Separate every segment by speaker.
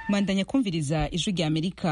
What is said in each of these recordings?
Speaker 1: mwandanya kumviriza ijwi rya amerika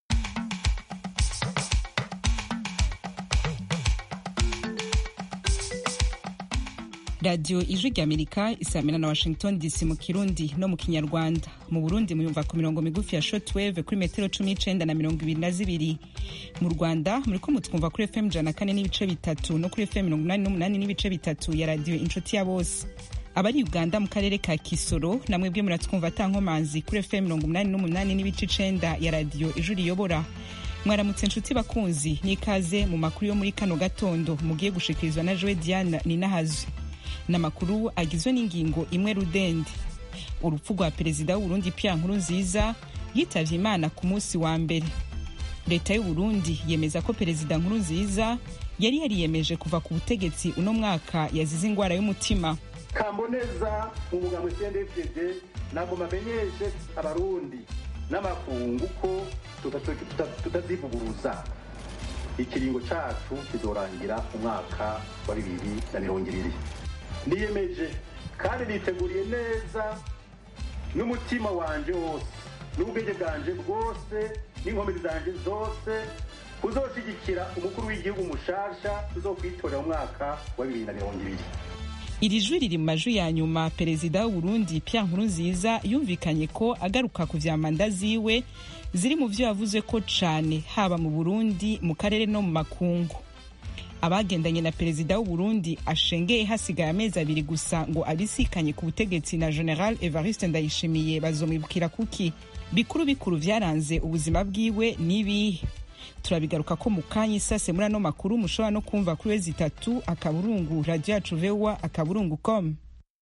Speaker 1: radiyo ijwi rya amerika isamira na washington dc mu kirundi no mu kinyarwanda mu burundi muyumva ku mirongo migufi ya shortwave kuri metero cumi n'icenda na mirongo ibiri na zibiri mu rwanda muriko mutwumva kuri fm ijana kane n'ibice bitatu no kuri fm mirongo inani n'umunani n'ibice bitatu ya radiyo inshuti ya bose abari uganda mu karere ka kisoro namwebwe muratwumva atankomanzi kuri fm mirongo umunani n'umunani n'ibice icenda ya radiyo ijwi riyobora mwaramutse inshuti bakunzi n'ikaze mu makuru yo muri kano gatondo mugiye gushikirizwa na jowe diana ninahazwi n'amakuru agizwe n'ingingo imwe rudende urupfu rwa perezida w'uburundi pia nkuru nziza yitavye imana ku munsi wa mbere leta y'uburundi yemeza ko perezida nkuru nziza yari yariyemeje kuva ku butegetsi uno mwaka yazize ingwara y'umutima
Speaker 2: kamboneza mu mugambo cndfdd ntabwo bamenyeshe abarundi n'amakungu ko tutazivuguruza ikiringo cacu kizorangira umwaka wa bibiri na mirongo ibiri niyemeje kandi niteguriye neza n'umutima wanje wose n'ubwenge bwanje bwose n'inkomezi zanje zose kuzoshigikira umukuru w'igihugu mushasha uzokwitorera mu mwaka wa bibiri na mirongo ibiri
Speaker 1: iri jwi riri mu majwi ya nyuma perezida w'uburundi pierre nkurunziza yumvikanye ko agaruka ku vya manda ziwe ziri mu vyo yavuze ko cane haba mu burundi mu karere no mu makungu abagendanye na perezida w'uburundi ashengeye hasigaye amezi abiri gusa ngo abisikanye ku butegetsi na general evariste ndayishimiye bazomwibukira kuki bikuru bikuru vyaranze ubuzima bwiwe n'ibihe turabigaruka ko mu kanya isase muri ano makuru mushobora no kumva kuri wezi itatu akaburungu radio yacu voa akaburungu com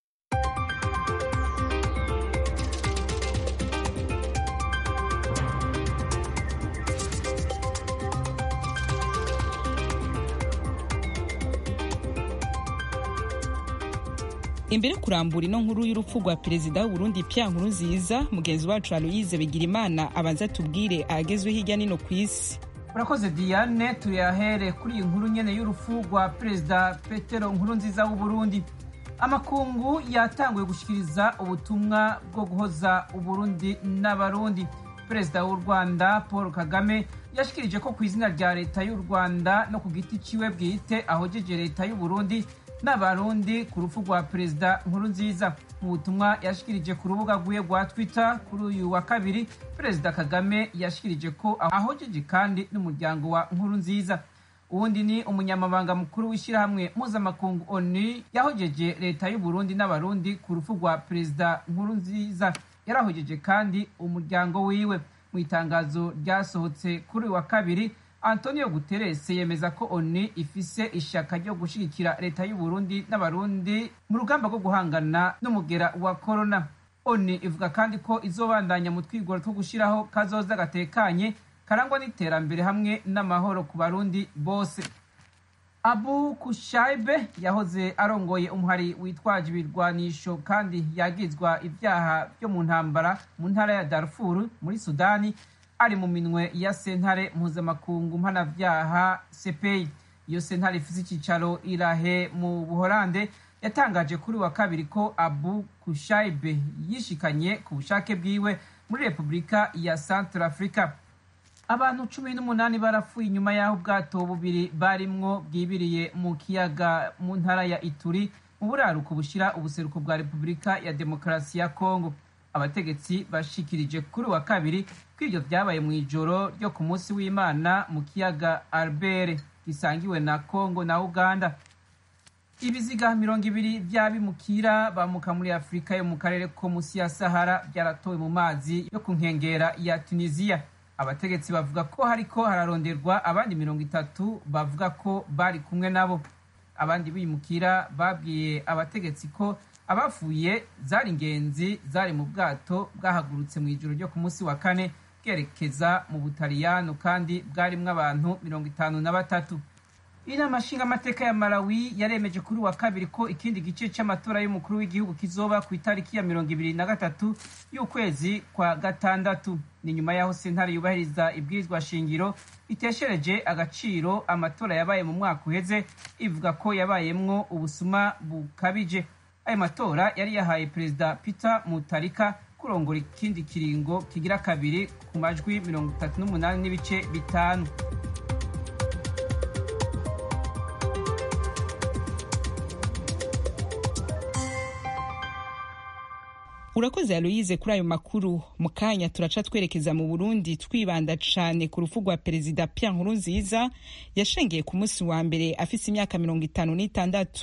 Speaker 1: imbere kurambura ino nkuru y'urupfu rwa perezida w'uburundi pia nkuru nziza mugenzi wacu aloyize bigirimana abanza tubwire ahagezwe hirya nino ku isi
Speaker 3: urakoze diane tuyahere kuri iyi nkuru nyene y'urupfu rwa perezida petero nkuru nziza w'uburundi amakungu yatanguye gushikiriza ubutumwa bwo guhoza uburundi n'abarundi perezida w'u rwanda paul kagame yashikirije ko ku izina rya leta y'u rwanda no ku giti ciwe bwite ahojeje leta y'uburundi n'abarundi ku rupfu rwa perezida nkuru nziza mu butumwa yashikirije ku rubuga rwiwe rwa twitter kuri uyu wa kabiri perezida kagame yashikirije ko ahojeje kandi n'umuryango wa nkuru nziza uwundi ni umunyamabanga mukuru w'ishyirahamwe mpuzamakungu onu yahojeje leta y'uburundi n'abarundi ku rupfu rwa perezida nkuru nziza yarahojeje kandi umuryango wiwe mu itangazo ryasohotse kuri uyu wa kabiri antonio guterres yemeza ko onu ifise ishaka ryo gushigikira leta y'uburundi n'abarundi mu rugamba rwo guhangana n'umugera wa korona onu ivuga kandi ko izobandanya mu twigoro two gushiraho kazoza gatekanye karangwa n'iterambere hamwe n'amahoro ku barundi bose abu kushaibe yahoze arongoye umuhari witwaje ibirwanisho kandi yagizwa ibyaha byo mu ntambara mu ntara ya darfur muri sudani ari mu minwe ya sentare mpuzamakungu mpanavyaha sepeyi iyo sentare ifise icicaro irahe mu buholande yatangaje kuri wa kabiri ko abu kushaibe yishikanye ku bushake bwiwe muri repubulika ya central africa abantu cumi n'umunani barapfuye inyuma y'aho ubwato bubiri barimwo bwibiriye mu kiyaga mu ntara ya ituri mu buraruko bushira ubuseruko bwa repubulika ya demokarasi ya kongo abategetsi bashikirije kuri wa kabiri ko ivyo vyabaye mu ijoro ryo ku munsi w'imana mu kiyaga albert gisangiwe na congo na uganda ibiziga mirongo ibiri vy'abimukira bamuka muri afurika yo mu karere ko musi ya sahara vyaratowe mu mazi yo ku nkengera ya tunisiya abategetsi bavuga ko hariko hararonderwa abandi mirongo itatu bavuga ko bari kumwe nabo abandi bimukira babwiye abategetsi ko abafuye zari ingenzi zari mu bwato bwahagurutse mu ijoro ryo ku munsi wa kane bwerekeza mu butaliyano kandi bwarimwo abantu mirongo itanu na batatu inama nshingamateka ya malawi yaremeje kuri wa kabiri ko ikindi gice c'amatora y'umukuru w'igihugu kizoba ku itariki ya mirongo ibiri na gatatu y'ukwezi kwa gatandatu ni nyuma y'aho sentare yubahiriza ibwirizwa shingiro iteshereje agaciro amatora yabaye mu mwaka uheze ivuga ko yabayemwo ubusuma bukabije ayo matora yari yahaye perezida peter mutarika kurongora ikindi kiringo kigira kabiri ku majwi mirongo itatu n'umunani n'ibice bitanu
Speaker 1: urakoze aloyize kuri ayo makuru mu kanya turaca twerekeza mu burundi twibanda cane ku rupfu rwa perezida pierre nkurunziza yashengeye ku munsi wa mbere afise imyaka mirongo itanu n'itandatu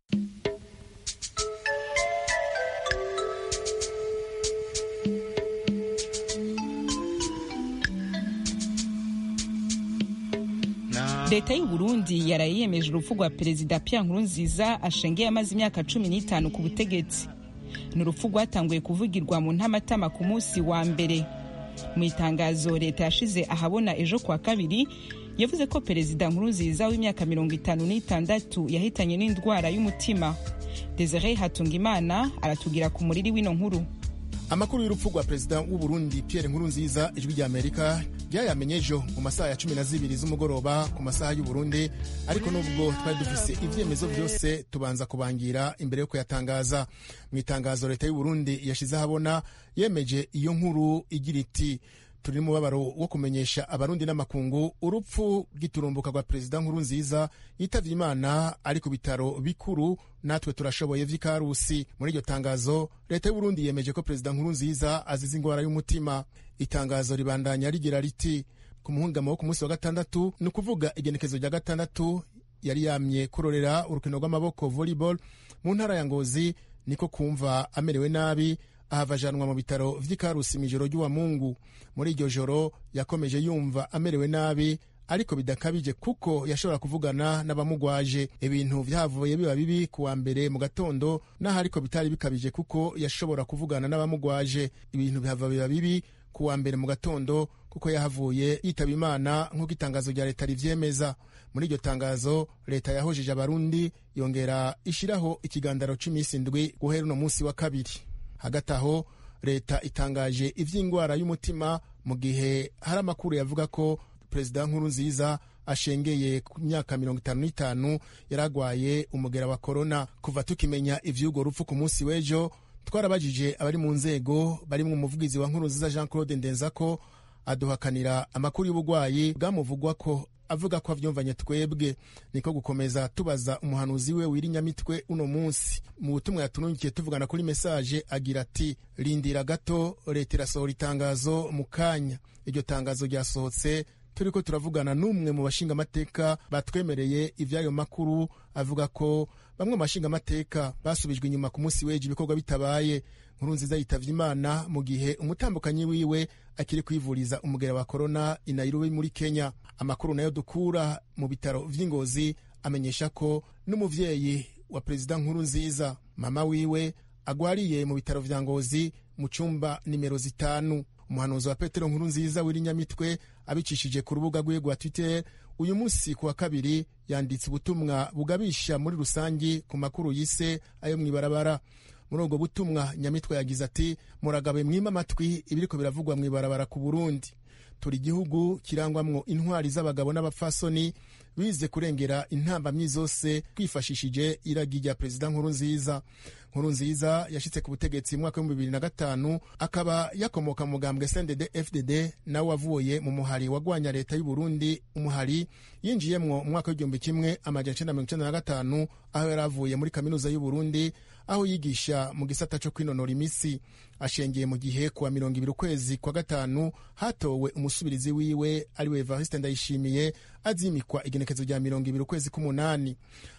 Speaker 1: leta y'u burundi yaraye yemeje urupfu rwa perezida pierre nkurunziza ashengeye amaze imyaka cumi n'itanu ku butegetsi ni urupfu rwatanguye kuvugirwa mu ntamatama ku munsi wa mbere mu itangazo leta yashize ahabona ejo kuwa kabiri yavuze ko perezida nkurunziza w'imyaka mirongo itanu n'itandatu yahitanye n'indwara y'umutima desire hatungimana aratubwira ku muriri w'ino nkuru
Speaker 4: amakuru y'urupfu rwa perezida w'u Burundi Pierre Nkurunziza ijwi rya Amerika ryayamenye ejo mu masaha ya cumi na zibiri z'umugoroba ku masaha y'u Burundi ariko nubwo twari dufise ivyemezo vyose tubanza kubangira imbere yo kuyatangaza mu itangazo leta y'u Burundi yashize ahabona yemeje iyo nkuru igira iti turi mu mubabaro wo kumenyesha abarundi n'amakungu urupfu rw'iturumbuka rwa perezida nkurunziza yitavye imana ari ku bitaro bikuru natwe turashoboye vy'ikarusi muri iryo tangazo leta y'uburundi yemeje ko perezida nkurunziza azize ingwara y'umutima itangazo ribandanya rigira riti ku muhungamo wo ku munsi wa gatandatu ni ukuvuga igenekezo rya gatandatu yari yamye kurorera urukino rw'amaboko volleyball mu ntara ya ngozi niko kumva amerewe nabi ahava ajanwa mu bitaro vy'ikarusi mw'ijoro ry'uwa mungu muri iryo joro yakomeje yumva amerewe nabi ariko bidakabije kuko yashobora kuvugana n'abamugwaje ibintu vyavuye biba bibi kuwa mbere mu gatondo naho ariko bitari bikabije kuko yashobora kuvugana n'abamugwaje ibintu bihava biba bibi kuwa mbere mu gatondo kuko yahavuye yitaba imana nk'uko itangazo rya leta rivyemeza muri iryo tangazo leta yahojeje abarundi yongera ishiraho ikigandaro c'imisi indwi guhera uno munsi wa kabiri hagati aho leta itangaje ivy'ingwara y'umutima mu gihe hari amakuru yavuga ko perezida nkurunziza ashengeye ku myaka mirongo itanu n'itanu yari agwaye umugera wa korona kuva tukimenya ivy'urwo rupfu ku munsi w'ejo twarabajije abari mu nzego barimwo umuvugizi wa nkurunziza jean claude ndenzako aduhakanira amakuru y'ubugwayi bwamuvugwa ko avuga ko avyumvanye twebwe niko gukomeza tubaza umuhanuzi we w'irinyamitwe uno munsi mu butumwa yatunungikiye tuvugana kuri mesaje agira ati rindira gato leta irasohora itangazo mu kanya iryo tangazo ryasohotse turiko turavugana n'umwe mu bashingamateka batwemereye ivy'ayo makuru avuga ko bamwe mu bashingamateka basubijwe inyuma ku munsi w'ejo ibikorwa bitabaye nkuru nziza yitavye imana mu gihe umutambukanyi wiwe akiri kwivuriza umugera wa korona i Nairobi muri Kenya amakuru nayo dukura mu bitaro vy'ingozi amenyesha ko n'umuvyeyi wa perezida nkuru nziza mama wiwe agwariye mu bitaro vya ngozi mu cumba nimero zitanu umuhanuzi wa petero nkuru nziza w'irinyamitwe abicishije ku rubuga rwiwe rwa twitter uyu munsi ku wa kabiri yanditse ubutumwa bugabisha muri rusangi ku makuru yise ayo mw'ibarabara muri ubwo butumwa nyamitwe yagize ati muragabe mwima amatwi ibiriko biravugwa mw'ibarabara ku burundi turi igihugu kirangwamwo intwari z'abagabo n'abapfasoni bize kurengera intambamyi zose twifashishije iragi rya perezida nkuru nziza nkuru nziza yashitse ku butegetsi mu mwaka w'ibihumbi bibiri na gatanu akaba yakomoka mu mugambwe snded fdd nawe wavuye mu muhari wagwanya leta y'u burundi umuhari yinjiyemwo mu mwaka w'igihumbi kimwe amajana icenda mirongo icenda na gatanu aho yari avuye muri kaminuza y'u burundi aho yigisha mu gisata co kwinonora imisi ashengeye mu gihe kuwa mirongo ibiri ukwezi kwa gatanu hatowe umusubirizi wiwe ariwe evariste ndayishimiye azimikwa igenekezo rya mirongo ibiri ukwezi k'umunani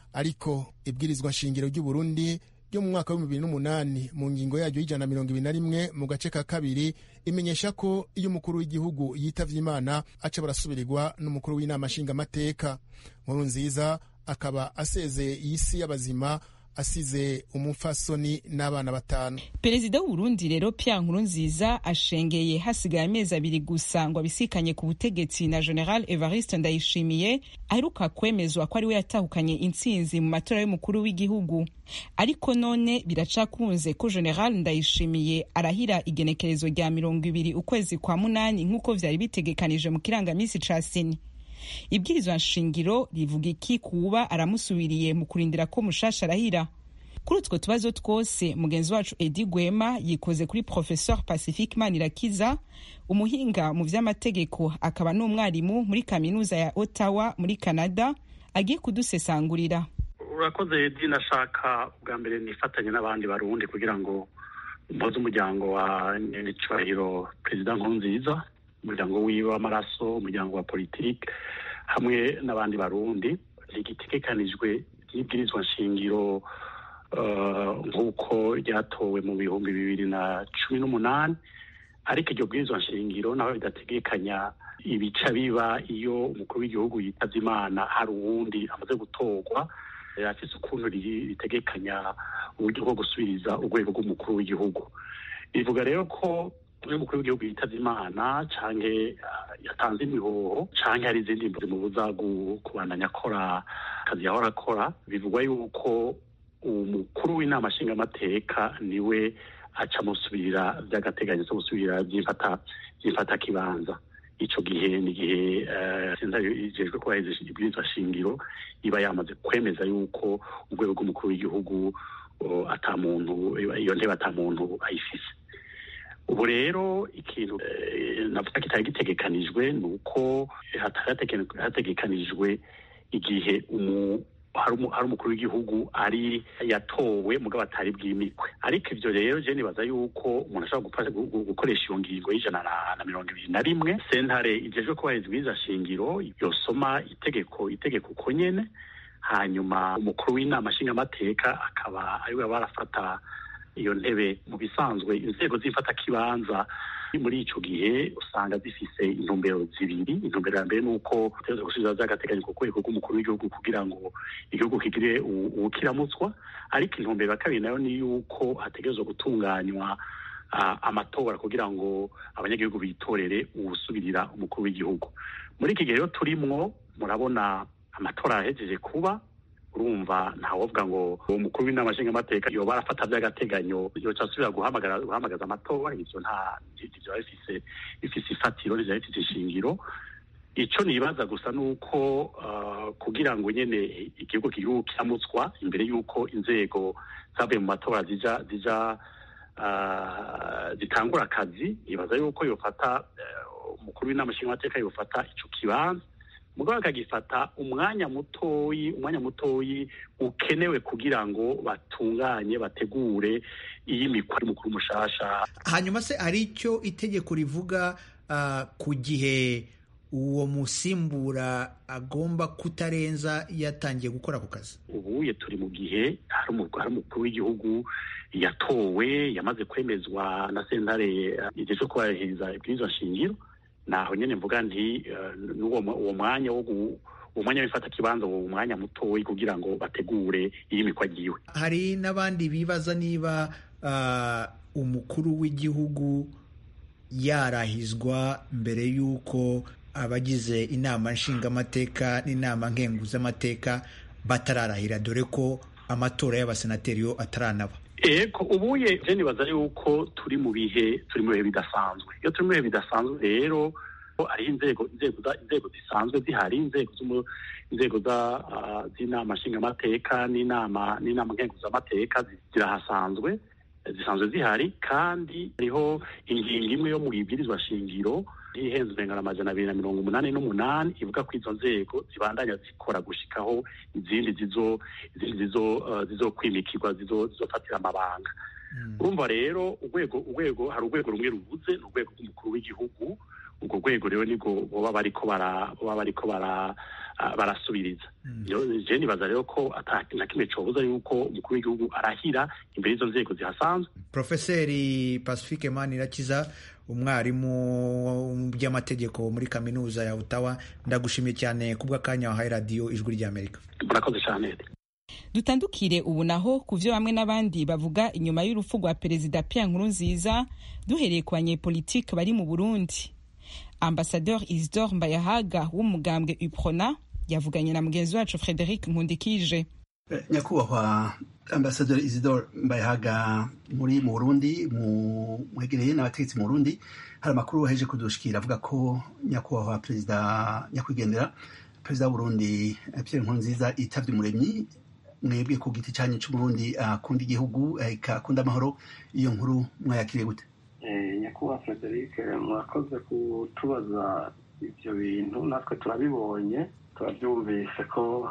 Speaker 4: ariko ibwirizwa nshingiro ry'u burundi ryo mu mwaka w'ibihumbi bibiri n'umunani mu ngingo yaryo y'ijana na mirongo ibiri na rimwe mu gace ka kabiri imenyesha ko iyo umukuru w'igihugu yitavye imana aca barasubirirwa n'umukuru w'inama nshingamateka nkuru nziza akaba asezeye iyi si y'abazima asize umupfasoni n'abana batanu
Speaker 1: perezida w'uburundi rero pierre nkurunziza ashengeye hasigaye amezi abiri gusa ngo abisikanye ku butegetsi na general evariste ndayishimiye aheruka kwemezwa ko ari we yatahukanye intsinzi mu matora y'umukuru w'igihugu ariko none biracakunze ko general ndayishimiye arahira igenekerezo rya mirongo ibiri ukwezi kwa munani nk'uko vyari bitegekanije mu kirangamisi ca seni ibwirizwa nshingiro rivuga iki kuba aramusubiriye mu kurindira ko mushasha arahira kuri utwo tubazo twose mugenzi wacu edi gwema yikoze kuri professeur pacifique manirakiza umuhinga mu vy'amategeko akaba n'umwarimu muri kaminuza ya ottawa muri canada agiye kudusesangurira
Speaker 5: urakoze edi nashaka bwa mbere nifatanye n'abandi barundi kugira ngo mpoze umuryango wa nyiricubahiro perezida nkurunziza umuryango wiwe w'amaraso umuryango wa politike hamwe n'abandi barundi rigitegekanijwe ry'ibwirizwa nshingiro nk'uko ryatowe mu bihumbi bibiri na cumi n'umunani ariko iryo bwirizwa nshingiro naho ridategekanya ibica biba iyo umukuru w'igihugu yitabye imana hari uwundi amaze gutorwa afise ukuntu ritegekanya uburyo bwo gusubiriza urwego rw'umukuru w'igihugu bivuga rero ko iyo umukuru w'igihugu yitabye imana canke yatanze imihoho canke hari izindi mbuzi mubuza kubandanya akora akazi yahora akora bivugwa yuko umukuru w'inama nshingamateka niwe aca musubirira vy'agateganyo zo gusubirira vy'imfata kibanza ico gihe ni igihe sentare ijejwe kubahiriza ibwirizwa shingiro iba yamaze kwemeza yuko urwego rw'umukuru w'igihugu ata muntu iyo ntebe ata muntu ayifise ubu rero ikintu navuga kitari gitegekanijwe ni uko hategekanijwe igihe hari umukuru w'igihugu ari yatowe mugabo atari bwimikwe ariko ivyo rero je nibaza yuko umuntu ashobora gukoresha iyo ngingo y'ijana na mirongo ibiri na rimwe sentare ijejwe kubahiriza ibwirizwa shingiro yosoma itegeko itegeko uko nyene hanyuma umukuru w'inama nshingamateka akaba ariwe barafata iyo ntebe mu bisanzwe inzego z'imfatakibanza muri ico gihe usanga zifise intumbero zibiri intumbero ya mbere ni uko utegerezwa gusubiza vy'agateganyo ku rwego rw'umukuru w'igihugu kugira ngo igihugu kigire ubukiramutswa ariko intumbero ya kabiri nayo ni yuko hategerezwa gutunganywa amatora kugira ngo abanyagihugu bitorere uwusubirira umukuru w'igihugu muri iki gihe rero turimwo murabona amatora yahejeje kuba urumva ntawovuga ngo uwo mukuru w'inama nshingamateka yoba arafata vy'agateganyo yoca asubira guhamagara guhamagaza amatora ivyo nta ivyo bifise bifise ifatiro nivyo bifise ishingiro ico nibaza gusa nuko uh, kugira ngo nyene igihugu kigihugu kiramutswa imbere y'uko inzego zavuye mu matora zija zija uh, zitangura akazi nibaza yuko yofata umukuru uh, w'inama nshingamateka yofata ico kibanza mugabo akagifata umwanya mutoyi umwanya mutoyi ukenewe kugira ngo batunganye bategure iyimikwa y'umukuru mushasha
Speaker 6: hanyuma se hari icyo itegeko rivuga uh, ku gihe uwo musimbura agomba kutarenza yatangiye gukora ako kazi
Speaker 5: ubuye turi mu gihe hari umukuru w'igihugu yatowe yamaze kwemezwa na sentare igihe cyo kubahiriza ibwirizwa shingiro naho nyene mvuga nti uwo mwanya wo uwo mwanya w'ifata kibanza uwo mwanya mutoyi kugira ngo bategure iyimikwa ryiwe
Speaker 6: hari n'abandi bibaza niba uh, umukuru w'igihugu yarahizwa mbere y'uko abagize inama nshingamateka n'inama nkenguzamateka batararahira dore ko amatora y'abasenateri yo ataranaba
Speaker 5: eko ubuye je nibaza yuko turi mu bihe turi mu bihe bidasanzwe iyo turi mu bihe bidasanzwe rero ari inzego inzego inzego zisanzwe zihari inzego inzego z'inama nshingamateka n'inama n'inama nkenguzamateka zirahasanzwe zisanzwe zihari kandi hariho ingingo imwe yo mu ibwirizwa shingiro ihenze urengana amajana abiri na mirongo umunani n'umunani ivuga ko izo nzego zibandanya zikora gushikaho izindi zizo izindi zizo zizokwimikirwa zizofatira amabanga urumva rero urwego urwego hari urwego rumwe rubuze ni urwego rw'umukuru w'igihugu urwo rwego rero nibwo baba bariko bara baba bariko bara barasubiriza je nibaza rero ko na kimwe cobuza yuko umukuru w'igihugu arahira imbere y'izo nzego zihasanzwe
Speaker 6: profeseri pacifique manirakiza umwarimu by'amategeko muri kaminuza ya Ottawa ndagushimiye cyane kubw'akanya wahaye radiyo ijwi ry'amerika
Speaker 5: murakoze cyane
Speaker 1: dutandukire ubu naho ku byo bamwe n'abandi bavuga inyuma y'urupfu rwa perezida Pierre Nkurunziza duhereye ku banyepolitike bari mu Burundi ambasadeur Isidore Mbayahaga w'umugambwe UPRONA yavuganye na mugenzi wacu Frederic Nkundikije
Speaker 7: nyakubahwa ambasaderi Isidore Mbayahaga muri mu Burundi mwegereye n'abategetsi mu Burundi hari amakuru waheje kudushikira avuga ko nyakubahwa perezida nyakwigendera perezida w'Uburundi Pierre Nkurunziza yitabye umuremyi mwebwe ku giti cyanyu c'umurundi akunda igihugu akunda amahoro iyo nkuru mwayakiriye gute
Speaker 8: nyakubahwa frederic mwakoze kutubaza ibyo bintu natwe turabibonye turabyumvise ko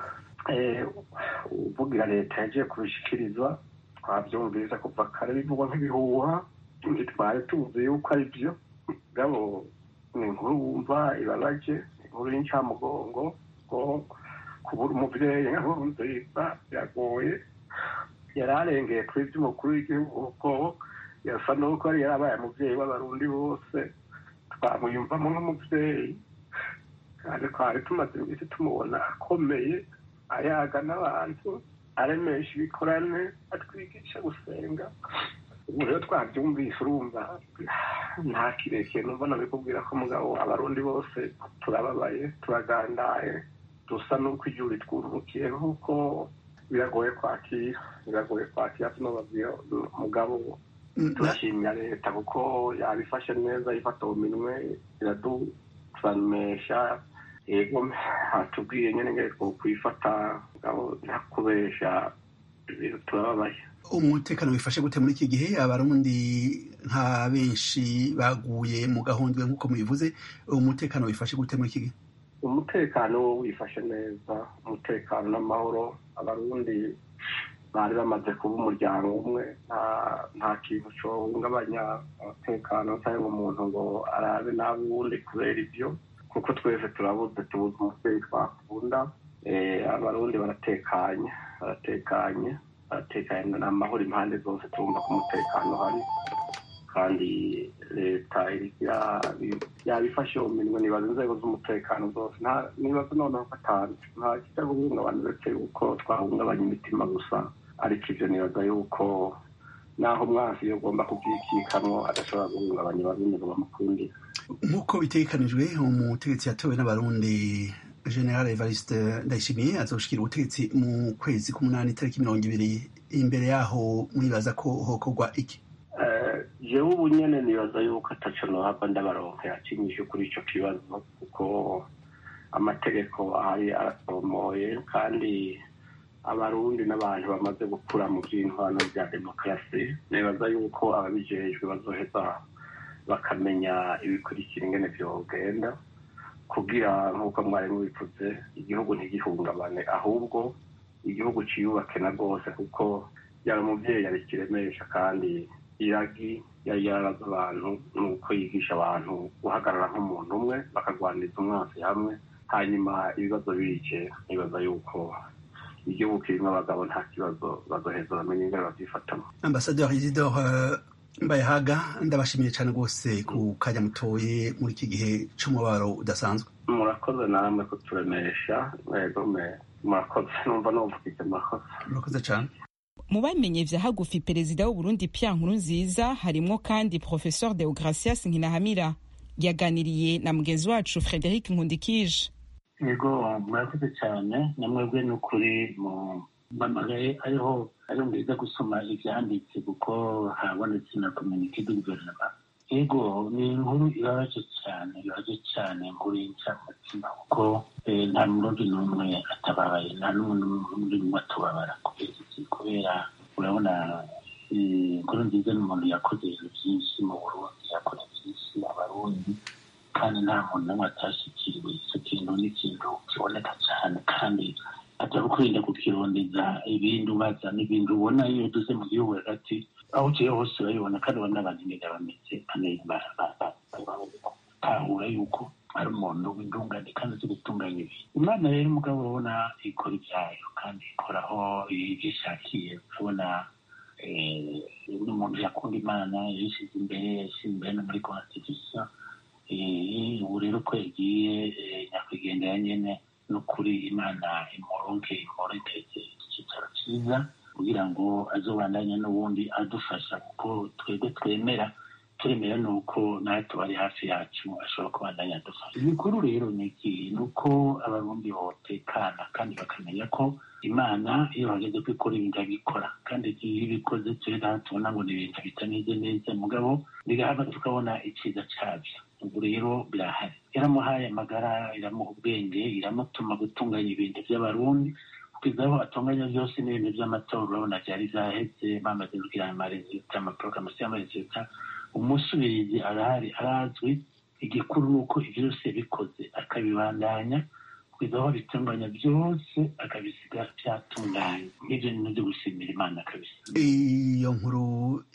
Speaker 8: uvugira leta yagiye kubishikirizwa twabyumvise kuva kare bivugwa nk'ibihuha ntitwari tuzi yuko ari byo gabo ni inkuru wumva ibabaje inkuru y'incamugongo ko kubura umubyeyi nk'inkuru nziza biragoye yari arengeye kuri by'umukuru w'igihugu ko yasa n'uko yari yarabaye umubyeyi w'abarundi bose twamwiyumvamo nk'umubyeyi kandi twari tumaze iminsi tumubona akomeye ayaga n'abantu aremesha ibikorane atwigisha gusenga ubu rero twabyumvise urumva nta kirekire numva nabikubwira ko mugabo abarundi bose turababaye turagandaye dusa n'uko igihugu ritwurukiye nk'uko biragoye kwakira biragoye kwakira tunababwira mugabo turashimira leta kuko yabifashe neza ifata mu minwe iraduturamesha yego hatubwiye nyine ngere kwifata mugabo ntakubesha turababaye
Speaker 7: umutekano wifashe gute muri iki gihe abarundi nka benshi baguye mu gahundwe nk'uko mubivuze umutekano wifashe gute muri iki gihe
Speaker 8: umutekano wo wifashe neza umutekano n'amahoro abarundi bari bamaze kuba umuryango umwe nta kintu cyohungabanya umutekano cyangwa umuntu ngo arabe n'abundi kubera ibyo kuko twese turabuze tubuze umubyeyi twakunda abarundi baratekanye baratekanye baratekanye ni amahoro impande zose turumva ko umutekano uhari kandi leta yabifashe mu minwe nibaza inzego z'umutekano zose nibaza noneho gatanu nta kijya guhungabana uretse yuko twahungabanya imitima gusa ariko ibyo nibaza yuko naho umwansi iyo ugomba kubyikikamwo adashobora guhungabanya abarundi ngo bamukundire
Speaker 7: nk'uko bitegekanijwe umutegetsi yatowe n'abarundi general evariste ndayishimiye azoshikira ubutegetsi mu kwezi k'umunani itariki mirongo ibiri imbere yaho mwibaza ko hokorwa iki
Speaker 8: jewe ubu nyene nibaza yuko ataco nohava ndabaronke akinyishe kuri ico kibazo kuko amategeko ahari arasomoye kandi abarundi n'abantu bamaze gukura mu vy'intwano vya demokarasi nibaza yuko ababijejwe bazoheza bakamenya ibikurikira ingene vyogenda kugira nk'uko mwari mubivuze igihugu ntigihungabane ahubwo igihugu ciyubake na rwose kuko yari umuvyeyi yabikiremesha kandi iragi yari yaraza abantu nuko yigisha abantu guhagarara nk'umuntu umwe bakagwaniriza umwansi hamwe hanyuma ibibazo bice nibaza yuko igihugu kirimo abagabo nta kibazo bazoheza bamenye ingane babyifatamo
Speaker 7: ambasaderi isidore mbayahaga ndabashimiye cyane rwose ku kanya mutoye muri iki gihe c'umubabaro udasanzwe
Speaker 8: murakoze namwe kuturemesha murakoze numva numvukije murakoze
Speaker 7: murakoze cyane
Speaker 1: mu bamenye vya hagufi perezida w'uburundi Pierre Nkurunziza harimwo kandi professeur Deogracias Nkinahamira yaganiriye na mugenzi wacu Frederic Nkundikije
Speaker 9: yego murakoze cyane namwebwe ni ukuri mu mpamagaye ariho ariho mwiza gusoma ivyanditse kuko habonetse na community de guverinoma yego ni inkuru ibabaje cyane ibabaje cyane inkuru y'incamutima kuko nta murundi n'umwe atababaye nta n'umurundi n'umwe atubabara kubera urabona inkuru nziza n'umuntu yakoze ibintu byinshi mu burundi yakora byinshi abarundi kandi nta muntu n'umwe atashikiriwe icyo kintu ni ikintu kiboneka cyane kandi atari ukwirinda kukirondeza ibindi ubaza n'ibindi ubona iyo uduze mu gihugu hagati aho uciye hose urabibona kandi ubona n'abantu ingene bameze tahura yuko ari umuntu w'indungane kandi uzi gutunganya ibintu imana rero umugabo urabona ikora ibyayo kandi ikoraho ibyo ishakiye urabona n'umuntu yakunda imana yishyize imbere yashyize imbere no muri constitution ubu rero ko yagiye nyakwigendera nyene n'ukuri imana imuronke imurikeze icyicaro cyiza kugira ngo azobandanye n'ubundi adufasha kuko twebwe twemera turemera ni uko nawe tuba ari hafi yacu ashobora kubandanya adufasha ibikuru rero ni iki ni uko abarundi botekana kandi bakamenya ko imana iyo hageze ko ikora ibintu irabikora kandi iyo ibikoze turi tubona ngo ni ibintu bitameze neza mugabo bigahava tukabona icyiza cyabyo ubu rero birahari yaramuhaye amagara iramuha ubwenge iramutuma gutunganya ibintu by'abarundi kugeza aho atunganya byose n'ibintu by'amatora urabona byari byahetse bamaze kugira amaresulta amaporogaramu y'amaresulta umusubirizi arahari arazwi igikuru ni uko ibyo byose yabikoze akabibandanya kugeza aho bitunganya byose akabisiga byatunganye nk'ibyo ni byo gushimira imana kabisa
Speaker 7: iyo nkuru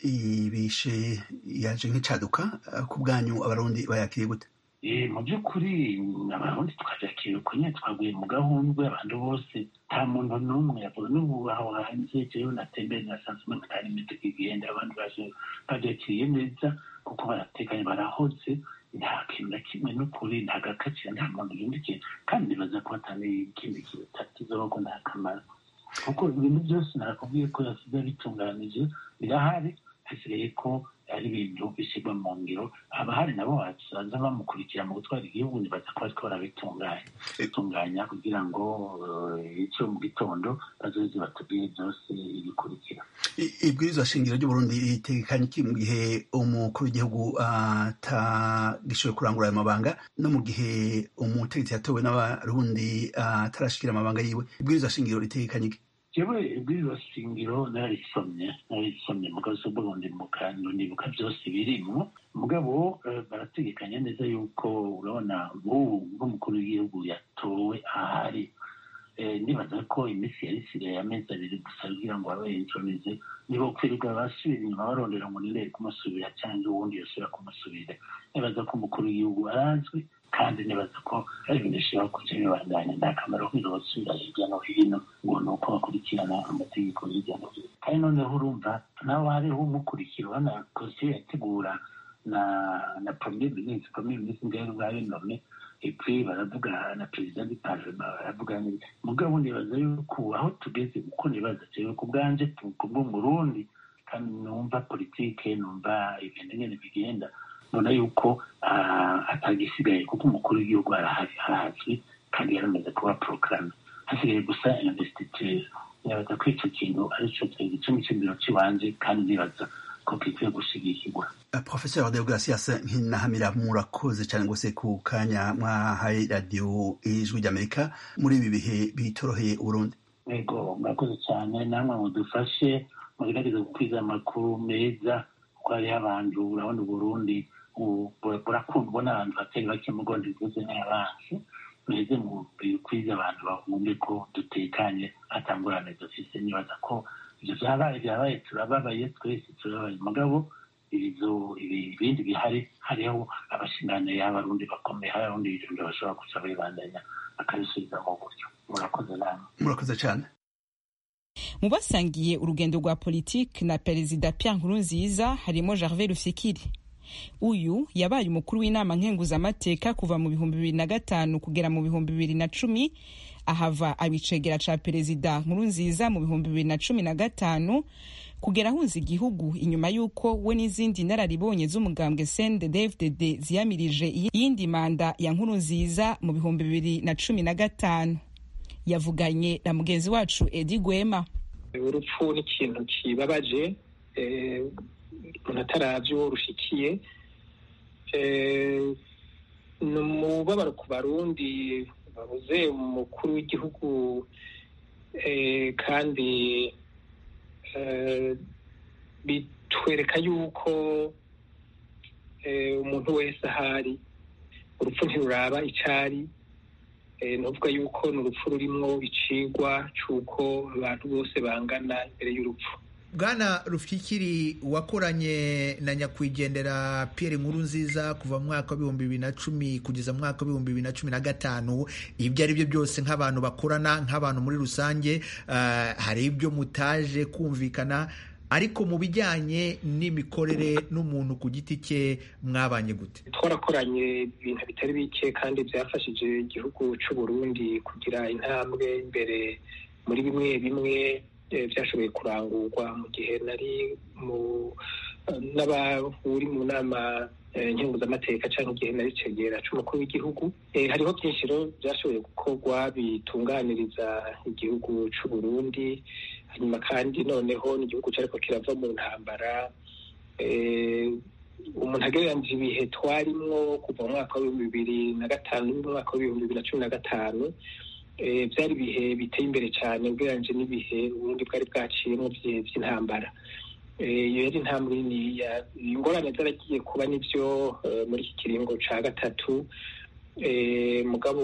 Speaker 7: ibishe yaje nk'icaduka ku bwanyu abarundi bayakiriye gute
Speaker 9: mu by'ukuri abarundi tukabyakira uko nyine twaguye mu gahundwe abantu bose nta muntu n'umwe yavuga n'ubu aho hanze jewe natembere nasanze umuntu atari imiduga igenda abandi baje babyakiriye neza kuko baratekanye barahoze nta kintu na kimwe n'ukuri nta gakaciro nta muntu yundikiye kandi nibaza ko hatari ikindi kintu tatizoho ko nta kamaro kuko ibintu byose nakubwiye ko yasize bitunganije birahari hasigaye ko ari ibintu bishyirwa mu ngiro abahari nabo bazaza bamukurikira mu gutwara igihugu nibaza ko bariko barabitunganya bitunganya kugira ngo icyo mu gitondo bazoze batubwire byose ibikurikira
Speaker 7: ibwirizwa shingiro ry'uburundi ritekanye iki mu gihe umukuru w'igihugu atagishoboye kurangura ayo mabanga no mu gihe umutegetsi yatowe n'abarundi atarashikira amabanga yiwe ibwirizwa shingiro ritekanye iki
Speaker 9: jewe ibwirizwa shingiro nararisomye nararisomye mugabo si uburundi mukando nibuka byose birimwo mugabo barategekanya neza yuko urabona nk'ubu nk'umukuru w'igihugu yatowe ahari nibaza ko iminsi yari isigaye amezi abiri gusa kugira ngo abe yinjonize nibo kwirirwa basubira inyuma barondera ngo nirere kumusubira cyangwa uwundi yosubira kumusubira nibaza ko umukuru w'igihugu arazwi kandi nibaza ko ari ibintu bishobora kuja bibandanya nta kamaro kwiga basubira hirya no hino ngo ni uko bakurikirana amategeko hirya no hino kandi noneho urumva nawe hariho umukurikira urabona komisiyo yategura na na premier ministre premier ministre ngaho bwawe none epui baravuga na perezida du parlement baravuga mugabo nibaza yuko aho tugeze uko nibaza jewe ku bwanje kubwo murundi kandi numva politike numva ibintu nyene bigenda mbona yuko atagisigaye kuko umukuru w'igihugu arahari arazwi kandi yaramaze kuba porogaramu hasigaye gusa investiture nibaza ko ico kintu arico gicumi c'imbiro c'iwanje kandi nibaza ko gikwiye gushigikirwa
Speaker 7: professeur deogratias nkinahamira murakoze cyane rwose ku kanya mwahaye radiyo ijwi ry'amerika muri ibi bihe bitoroheye uburundi
Speaker 9: yego murakoze cyane namwe mudufashe mugerageza gukwiza amakuru meza kuko hariho abantu urabona uburundi burakundwa n'abantu batari bake mu rwanda bivuze n'abansi mweze mu bikwiza abantu bahumbe ko dutekanye atangurane dufise nibaza ko ibyo byabaye byabaye turababaye twese turababaye mugabo ibizo ibindi bihari hariho abashingane y'abarundi bakomeye hari abarundi birundi bashobora kuza bibandanya akabisubiza mu buryo murakoze namwe
Speaker 7: murakoze cyane
Speaker 1: mu basangiye urugendo rwa politiki na perezida Pierre Nkurunziza harimo Gervais Rufikiri uyu yabaye umukuru w'inama nkenguzamateka kuva mu bihumbi bibiri na gatanu kugera mu bihumbi bibiri na cumi ahava abicegera ca perezida Nkurunziza mu bihumbi bibiri na cumi na gatanu kugera ahunze igihugu inyuma y'uko we n'izindi nararibonye z'umugambwe CNDD-FDD ziyamirije iyindi manda ya Nkurunziza mu bihumbi bibiri na cumi na gatanu yavuganye na mugenzi wacu Edi Gwema
Speaker 10: urupfu ni ikintu kibabaje umuntu ataravye uwo rushikiye ni umubabaro ku barundi babuze umukuru w'igihugu kandi bitwereka yuko umuntu wese ahari urupfu ntiruraba icari nuvuga yuko ni urupfu rurimwo icigwa c'uko abantu bose bangana imbere y'urupfu
Speaker 6: bwana rufyikiri wakoranye na nyakwigendera Pierre Nkurunziza kuva mu mwaka w'ibihumbi bibiri na cumi kugeza mu mwaka w'ibihumbi bibiri na cumi na gatanu ibyo ari byo byose nk'abantu bakorana nk'abantu muri rusange hari ibyo mutaje kumvikana ariko mu bijyanye n'imikorere n'umuntu ku giti cye mwabanye gute
Speaker 10: twarakoranye ibintu bitari bike kandi byafashije igihugu cy'u Burundi kugira intambwe imbere muri bimwe bimwe byashoboye kurangurwa mu gihe nari mu n'abahuri mu nama nkenguzamateka cyangwa igihe nari cegera c'umukuru w'igihugu hariho byinshi rero byashoboye gukorwa bitunganiriza igihugu c'u Burundi hanyuma kandi noneho n'igihugu cyariko kirava mu ntambara umuntu agereranije ibihe twarimwo kuva mu mwaka w'ibihumbi bibiri na gatanu n'umwaka w'ibihumbi bibiri na cumi na gatanu byari ibihe biteye imbere cyane ugereranyije n'ibihe ubundi bwari bwaciyemo by'intambara iyo yari intambwe niniya ingorane zaragiye kuba nibyo muri iki kiringo cya gatatu mugabo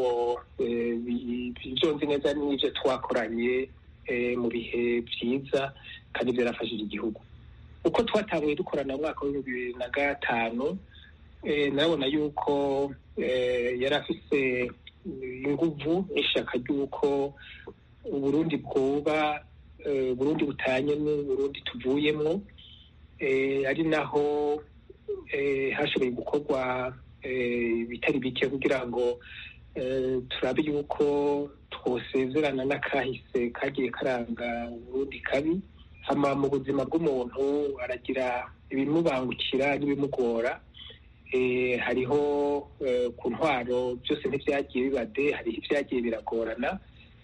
Speaker 10: ibyo nzi neza n'ibyo twakoranye mu bihe byiza kandi byarafashije igihugu uko twatanguye dukorana mu mwaka w'ibihumbi bibiri na gatanu nabona yuko yari afite inguvu n'ishyaka ry'uko uburundi bwoba burundi butanye n'uburundi tuvuyemo ari naho hashoboye gukorwa ibitari bike kugira ngo turabe yuko twosezerana n'akahise kagiye karanga uburundi kabi hama mu buzima bw'umuntu aragira ibimubangukira n'ibimugora hariho ku ntwaro byose ntibyagiye bibade hariho ibyagiye biragorana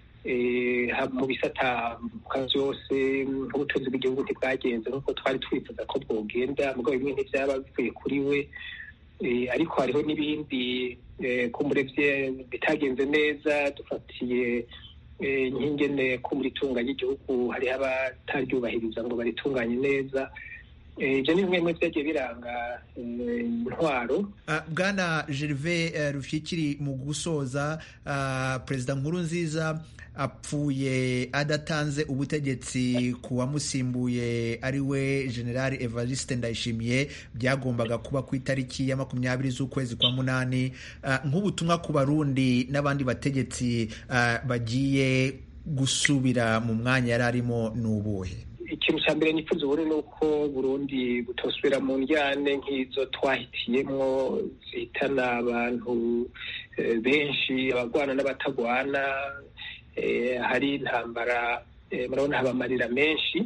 Speaker 10: mu bisata byose nk'ubutunzi bw'igihugu ntibwagenze nk'uko twari twifuza ko bwogenda mugabo bimwe ntibyaba bivuye kuri we ariko hariho n'ibindi kumurebye bitagenze neza dufatiye nk'ingene ko muri tunga ry'igihugu hariho abataryubahiriza ngo baritunganye neza ibyo ni bimwe mu byagiye biranga intwaro
Speaker 6: bwana gerve rufyikiri mu gusoza perezida nkuru nziza apfuye adatanze ubutegetsi ku wamusimbuye ari we generali evariste ndayishimiye byagombaga kuba ku itariki ya makumyabiri z'ukwezi kwa munani nk'ubutumwa ku barundi n'abandi bategetsi bagiye gusubira mu mwanya yari arimo ni ubuhe
Speaker 10: ikintu cya mbere nifuza ubundi ni uko burundi butosubira mu njyane nk'izo twahitiyemo zihitana abantu benshi abagwana n'abatagwana hari intambara murabona haba amarira menshi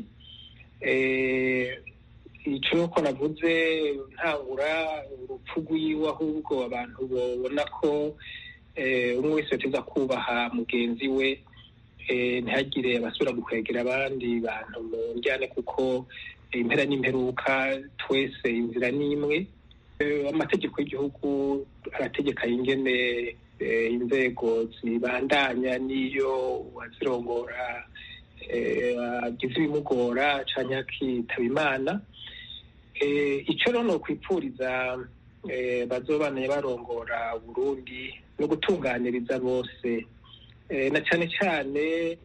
Speaker 10: icyo ko navuze ntangura urupfu rw'iwe ahubwo abantu babona ko umwe wese yateza kubaha mugenzi we ntihagire abasubira gukwegera abandi bantu mu njyane kuko impera n'imperuka twese inzira ni imwe amategeko y'igihugu arategeka ingene inzego zibandanya n'iyo uwazirongora agize ibimugora cyangwa akitaba imana icyo rero ni ukwipfuriza bazobanaye barongora burundi no gutunganiriza bose na cyane cyane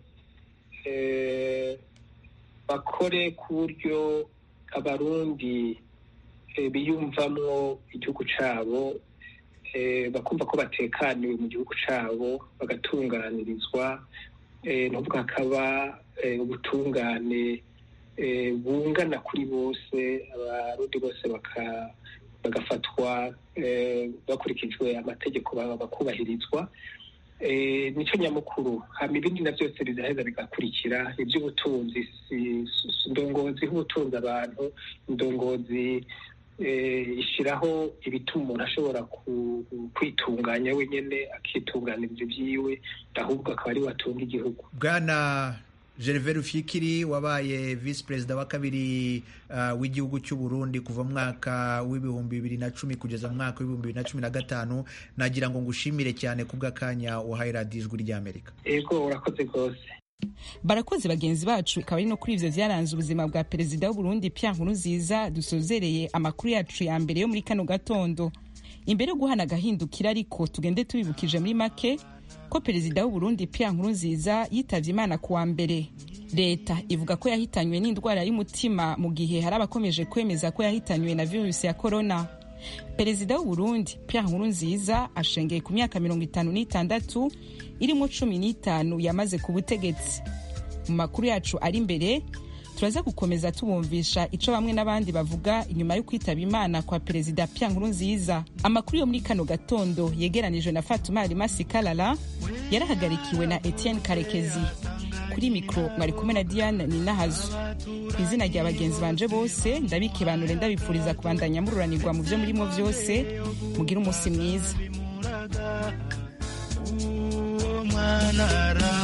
Speaker 10: bakore ku buryo abarundi biyumvamo igihugu cyabo bakumva ko batekaniwe mu gihugu cyabo bagatunganirizwa n'ubwo hakaba ubutungane bungana kuri bose abarundi bose bagafatwa bakurikijwe amategeko bakubahirizwa nicyo nyamukuru hama ibindi na byose bizaheza bigakurikira iby'ubutunzi indongozi nk'ubutunzi abantu indongozi ishyiraho ibituma umuntu ashobora kwitunganya wenyine akitunganiriza ibyiwe ahubwo akaba ari we atunga igihugu
Speaker 6: bwana gerve rufyikiri wabaye visi perezida wa kabiri uh, w'igihugu cy'u Burundi kuva mu mwaka w'ibihumbi bibiri na cumi kugeza mu mwaka w'ibihumbi bibiri na cumi na gatanu nagira ngo ngushimire cyane kubw'akanya wahaye radiyo ijwi ry'amerika
Speaker 10: yego urakoze rwose
Speaker 1: barakoze bagenzi bacu ikaba ari no kuri ivyo vyaranze ubuzima bwa perezida w'uburundi pierre nkurunziza dusozereye amakuru yacu ya mbere yo muri kano gatondo imbere yo guhana agahindukira ariko tugende tubibukije muri make ko perezida w'uburundi pierre nkurunziza yitavye imana ku wa mbere leta ivuga ko yahitanywe n'indwara y'umutima mu gihe hari abakomeje kwemeza ko yahitanywe na virusi ya korona perezida w'uburundi pierre nkurunziza ashengeye ku myaka mirongo itanu n'itandatu irimo cumi n'itanu yamaze ku butegetsi mu makuru yacu ari imbere turaza gukomeza tubumvisha ico bamwe n'abandi bavuga inyuma yo kwitaba imana kwa perezida pierre nkurunziza amakuru yo muri kano gatondo yegeranijwe na fatuma alimasi kalala yarahagarikiwe na etienne karekezi kuri mikoro mwari kumwe na diane ninahazo ku izina rya bagenzi banje bose ndabikibanure ndabifuriza kubandanya mururanirwa mu byo murimo byose mugire umunsi mwiza
Speaker 11: mwana